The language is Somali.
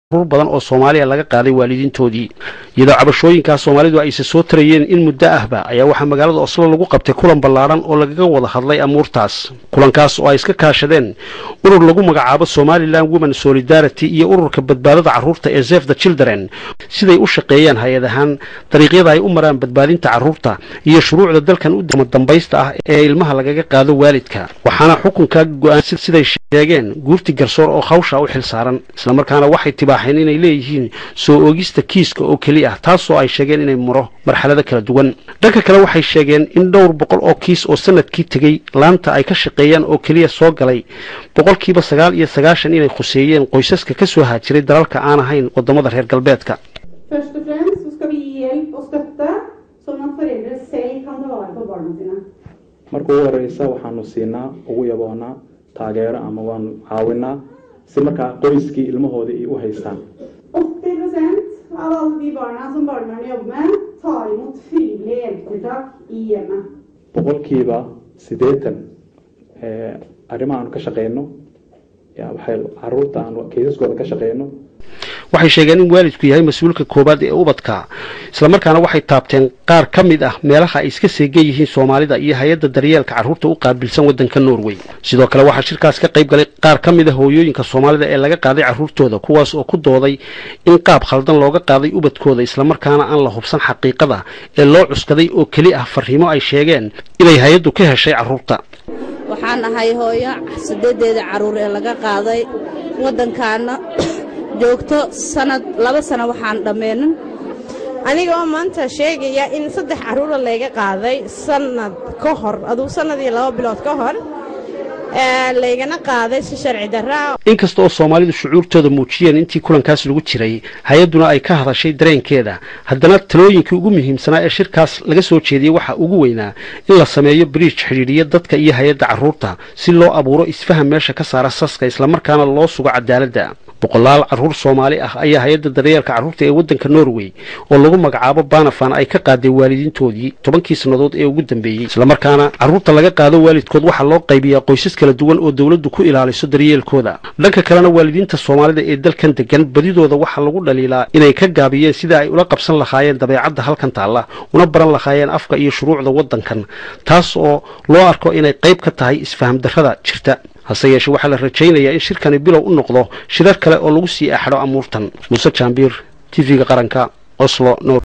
rur badan oo soomaaliya laga qaaday waalidiintoodii iyadoo cabashooyinkaas soomaalidu ayse soo tarayeen in muddo ahba ayaa waxaa magaalada oslo lagu qabtay kulan ballaadhan oo lagaga wada hadlay amuurtaas kulankaas oo ay iska kaashadeen urur lagu magacaabo somalilan women solidarity iyo ururka badbaadada carruurta ee zef the children siday u shaqeeyaan hay-ad ahaan dariiqyada ay u maraan badbaadinta carruurta iyo shuruucda dalkan u dambaysta ah ee ilmaha lagaga qaado waalidka waxaana xukunkaa go-aan siday sheegeen guurti garsoor oo hawsha u xil saaran islamarkaana waxay tibaaxeen inay leeyihiin soo oogista kiiska oo keli ah taasoo ay sheegeen inay maro marxalado kala duwan dhanka kale waxay sheegeen in dhowr boqol oo kiis oo sanadkii tegey laanta ay ka shaqeeyaan oo keliya soo galay boqolkiiba sagaal iyo sagaashan inay khuseeyeen qoysaska ka soo haajiray dalalka aan ahayn wadamada reer galbeedka Først og fremst så skal vi gi hjelp og støtte, sånn at foreldre selv kan ta vare på barna sine. marka ugu horeysa waxaanu siinaa ugu yaboonaa taageero ama waanu caawinaa si markaa qoyskii ilmahooda ay u haystaan 80 av alle de barna som barnevernet jobber med, tar imot frivillige hjelpetiltak i hjemmet. boqolkiiba siddeetan ee arrimaha aanu ka shaqeyno yaa waxay caruurta aanu kaysaskooda ka shaqeyno waxay sheegeen in waalidku yahay mas-uulka koowaad ee ubadka islamarkaana waxay taabteen qaar ka mid ah meelaha ay iska seegan yihiin soomaalida iyo hay-adda daryeelka carruurta u qaabilsan waddanka norway sidoo kale waxaa shirkaas ka qayb galay qaar ka mid a hooyooyinka soomaalida ee laga qaaday carruurtooda kuwaas oo ku dooday in qaab khaldan looga qaaday ubadkooda islamarkaana aan la hubsan xaqiiqada ee loo cuskaday oo keli ah fariimo ay sheegeen inay hay-addu ka heshay carruurta waxaan ahay hooyo sideedeeda carruur ee laga qaaday waddankaana joogto sanad laba sano waxaan dhammeenin anigoo maanta sheegaya in saddex carruura layga qaaday sannad ka hor aduu sannad iyo laba bilood ka hor laygana qaaday si sharci darraa inkasta oo soomaalidu shucuurtooda muujiyeen intii kulankaas lagu jiray hay-adduna ay ka hadashay dareenkeeda haddana talooyinkii ugu muhiimsanaa ee shirkaas laga soo jeediyey waxaa ugu weynaa in la sameeyo bridge xidhiidhiya dadka iyo hay-adda carruurta si loo abuuro isfaham meesha ka saara saska islamarkaana loo sugo cadaaladda boqolaal carruur soomaali ah ayaa hay-adda daryeelka carruurta ee waddanka norway oo lagu magacaabo banafan ay ka qaaday waalidiintoodii tobankii sannadood ee ugu dambeeyey islamarkaana carruurta laga qaado waalidkood waxaa loo qaybiyaa qoysas kala duwan oo dowladdu ku ilaaliso daryeelkooda dhanka kalena waalidiinta soomaalida ee dalkan degan badidooda waxaa lagu dhaliilaa inay ka gaabiyeen sida ay ula qabsan lahaayeen dabeecadda halkan taalla una baran lahaayeen afka iyo shuruucda waddankan taas oo loo arko inay qayb ka tahay isfaham darrada jirta hase yeeshee waxaa la rajaynayaa in shirkani bilow u noqdo shirar kale oo lagu sii axadho amuurtan muuse jaambiir t v-ga qaranka oslo